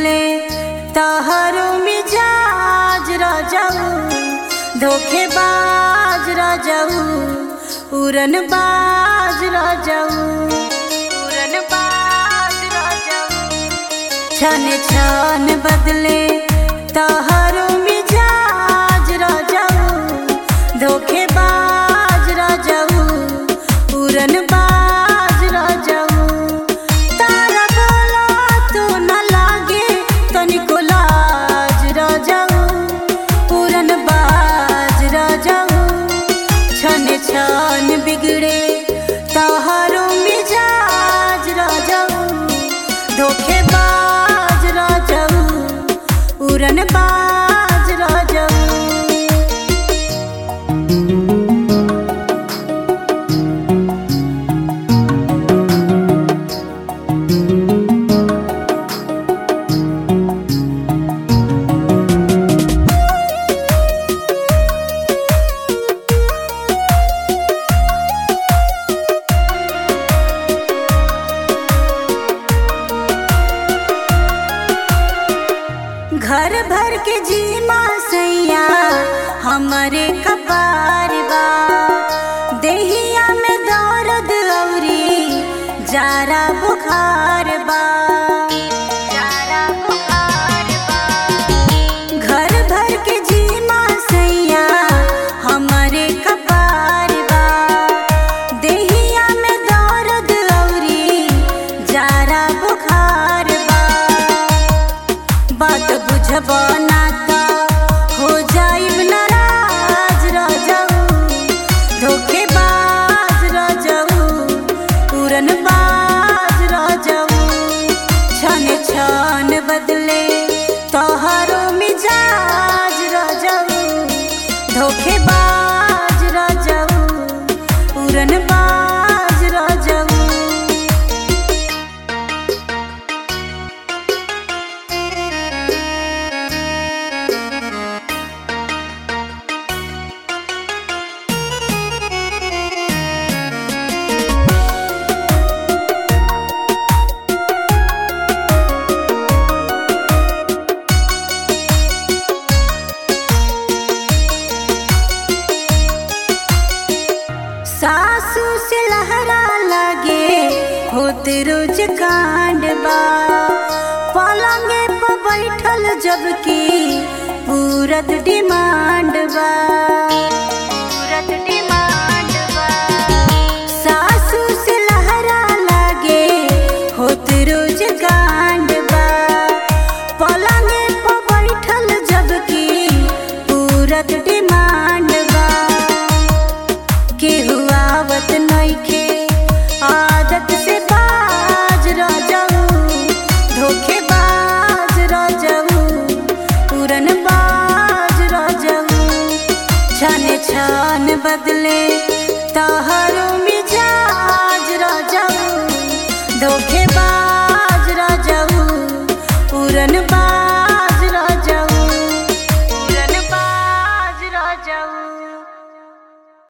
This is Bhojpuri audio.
बदले तहरो मिजाज रजऊ धोखेबाज रजऊ उड़न बाज रजऊ उड़न बाज रजऊ छन छन बदले तहरो मिजाज रजऊ धोखेबाज रजऊ उड़न बाज रजऊ तारा बोला तो न लागे तनिको लाज रजऊ उड़न बाज रजऊ छन छन बिगड़े तहरो मिजाज रजऊ धोखेबाज रजऊ उड़न बाज रजऊ घर भर के जीमा सैया हमरे कपार बा देहिया में दर्द औरी जारा बुखार बा जारा बुखार बा घर भर के जीमा सैया हमरे कपार बा देहिया में दर्द औरी जारा बुखार बा बात बुझब ना त हो जाइब नाराज रजऊ धोखेबाज रजऊ उड़न बाज रजऊ छन छन बदले तोहरो मिजाज रजऊ धोखेबाज रजऊ उड़न बाज रजऊ सासू से लहरा लगे होते रोज कांड बा पलंगे पर बैठल जबकि पूरत डिमांड बा पूरत डिमांड बा सासू से लहरा लगे होते रोज कांड बा पलंगे पर बैठल जबकि पूरत डिमांड बा केहू आवत नइखे आदत से बाज रजऊ धोखेबाज रजऊ उड़न बाज रजऊ छन छन बदले तहरो मिजाज रजऊ धोखेबाज रजऊ उड़न बाज रजऊ उड़न बाज रजऊ